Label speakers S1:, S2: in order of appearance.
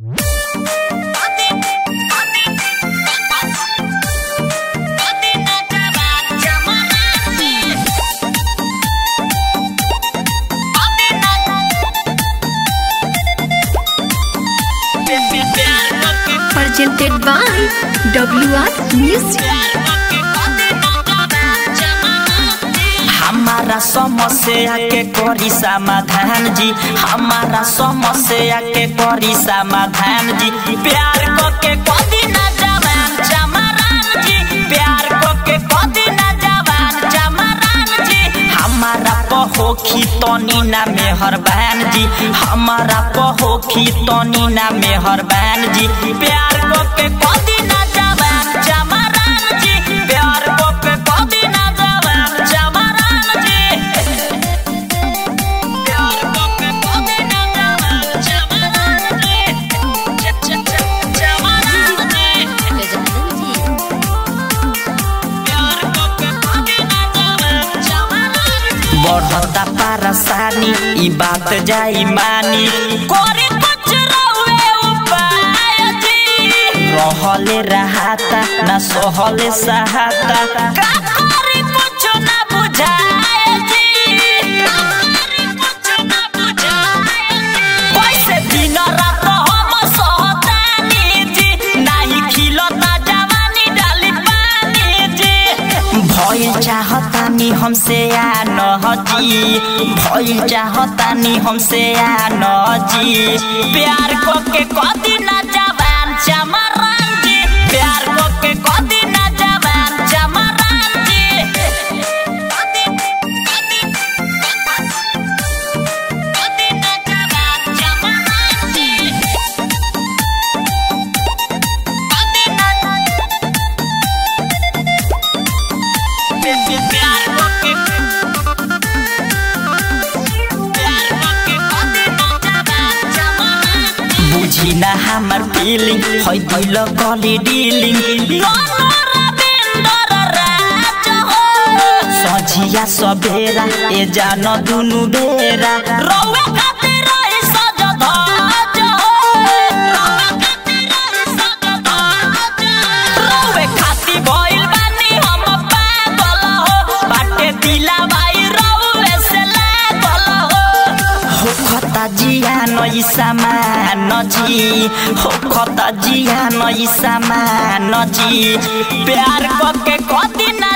S1: presented by WR Music.
S2: हमारा समस्या के करी समाधान जी हमारा समस्या के करी समाधान जी प्यार को के कदी ना जवान चमरान जी प्यार को के कदी ना जवान चमरान जी हमारा पहोखी तनी ना मेहरबान जी हमारा पहोखी तनी ना मेहरबान जी प्यार को के कदी ना जवान चमरान जी प्यार को के कदी ना जवान चमरान जी प्यार को के कदी ना जवान चमरान जी च- च- च- चमरान जी प्यार को के कदी ना जवान चमरान जी बढ़ता परेशानी ई बात जाई मानी करे कुछ रहुए उपाय जी रहले रहाता ना सहले सहाता का करे कुछ ना बुझाए जी का करे कुछ ना बुझाए जी कैसे दिन रात हम सहतानी जी नाही खिलता जवानी डाली पानी जी भइल चाहतानी हमसे आ न जी भइल चाहतानी हमसे आ न जी प्यार को के कदी ना जवान चमरान जी प्यार को के कदी ना जवान चमरान जी कदी कदी कदी ना जवान चमरान जी कदी ना प्यार को के प्यार को के कदी ना जवान चमरान जी बुझी ना हमर फीलिंग है भइल गली डीलिंग सझिया सबेरा ए जान दुनु बेरा रौवे खातिर रही सज धज रौवे खातिर रही सज धज रौवे खातिर भइल बानी हम पागल हो बाटे दिला भाई रौवे से लागल हो हो खता जिया नई सामान जी हो खता जिया नई सामान जी प्यार को के कदी ना